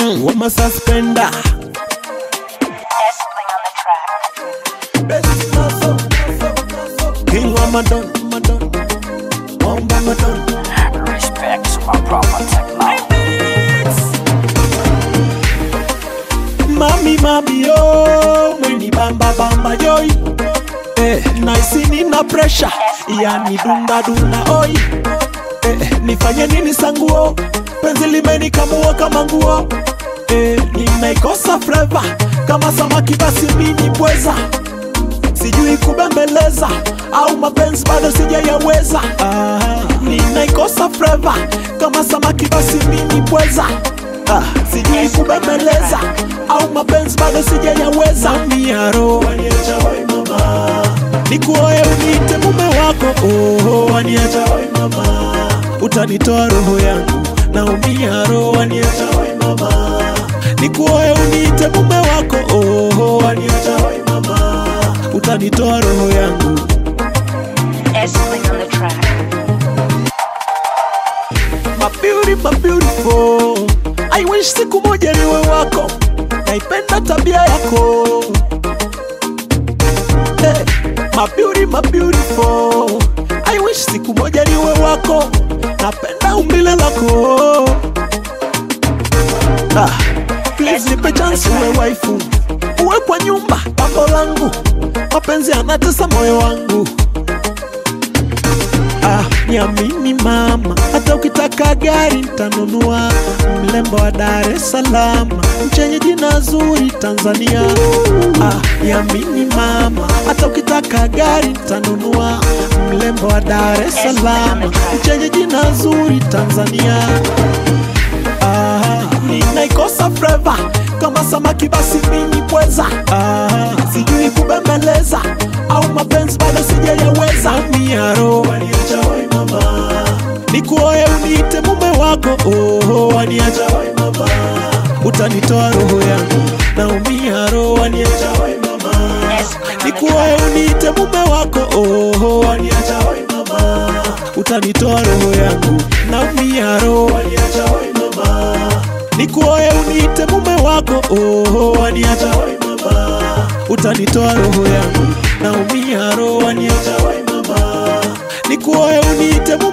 mm, wama suspender Nestling on the track. king wa madon madon wamba madon Respect to my proper technology. mami mami yo mweni bamba bamba yoi eh, naisi nina pressure yani dunda dunda oi eh, nifanye nini sanguo penzi limenikamua kama nguo eh, nimeikosa fleva kama samaki basi mini pweza sijui kubembeleza au mapenzi bado sijayaweza ah, ninaikosa fleva kama samaki basi mini pweza ah, sijui kubembeleza au mapenzi bado sijayaweza miaro nikuoe uniite mume wako oh, waniacha wai mama utanitoa roho yangu naumia roho waniacha wai mama nikuoe uniite mume wako oh, waniacha wai mama utanitoa roho yangu Nestling on the track. my beauty, my beautiful. I wish siku moja niwe wako, naipenda tabia yako. Hey, my beauty, my beautiful. I wish siku moja niwe wako, napenda umbile lako. Ah, please nipe chance uwe waifu, uwe kwa nyumba pambo langu, mapenzi yanatesa moyo wangu. Ah, niamini mama, hata ukitaka gari nitanunua. Mlembo wa Dar es Salaam, mchenye jina zuri Tanzania. Ah, niamini mama, hata ukitaka gari nitanunua. Mlembo wa Dar es Salaam, mchenye jina zuri Tanzania. Ah, ninaikosa fleva kama samaki basi mini pweza. Ah, sijui kubembeleza au mapenzi bado sijayaweza. Miaro waniacha wai mama, nikuoe uniite mume wako. Oh, waniacha wai mama, utanitoa roho yangu naumia roho. Waniacha wai mama, nikuoe uniite mume wako. Oh, waniacha wai mama, utanitoa roho yangu naumia roho. Waniacha wai mama nikuoe uniite mume wako oh, waniacha wai mama utanitoa roho yangu naumia roho waniacha wai mama nikuoe uniite mume